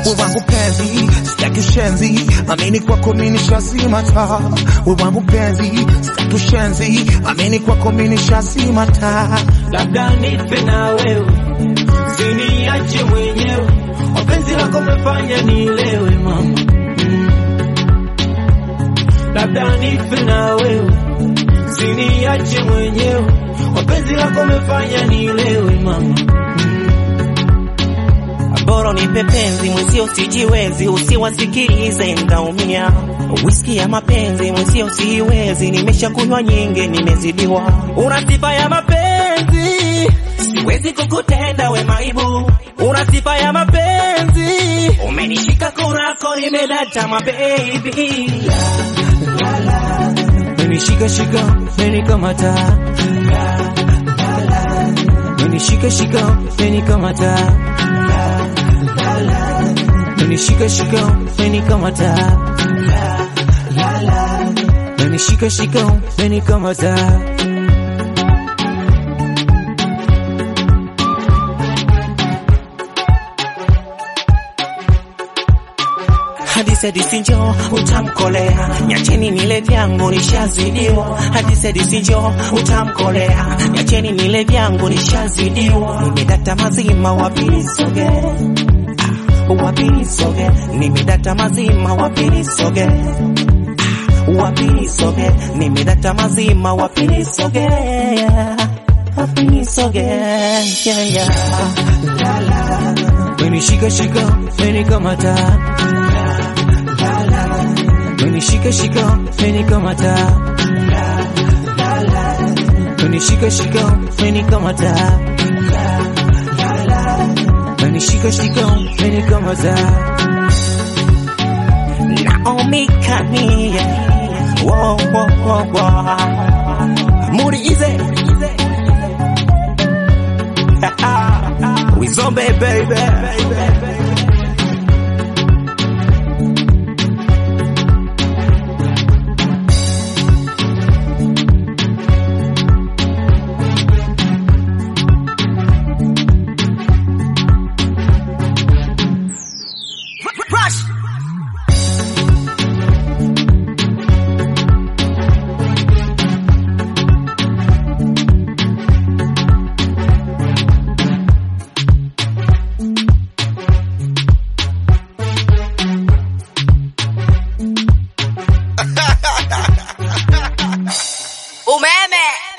we wangu penzi, sitaki ushenzi, amini kwako mimi nishazima taa. We wangu penzi, sitaki ushenzi, amini kwako mimi nishazima taa. labda nife na wewe, siniache mwenyewe, wapenzi lako mefanya nilewe mama Mm. labda nife na wewe, siniache mwenyewe, wapenzi lako mefanya nilewe mama bora nipe penzi mwenzio sijiwezi, usiwasikilize ndaumia. Whisky ya mapenzi mwenzio siwezi, nimeshakunywa nyingi, nimezidiwa. Una sifa ya mapenzi, siwezi kukutenda we maibu. Una sifa ya mapenzi, umenishika kurako, nimedata mabebi. Menishika shika, menikamata Menishika shika, menikamata Menishika shika, menikamata Menishika shika, menikamata Hadithi hadithi njoo utamkolea, nyacheni nile vyangu nishazidiwa. Hadithi hadithi njoo utamkolea, nyacheni nile vyangu nishazidiwa. Nimedata mazima wapili soge, Ah, wapili soge, nimedata mazima wapili soge, Ah, wapili soge, nimedata mazima wapili soge, wapili soge, yeah, yeah. Menishika shika, menikamata Menishika shika, menikamata Menishika shika, menikamata Menishika shika, menikamata Naomi Kanye, whoa, whoa, whoa, whoa. Moody Easy. We zombie baby. Umeme.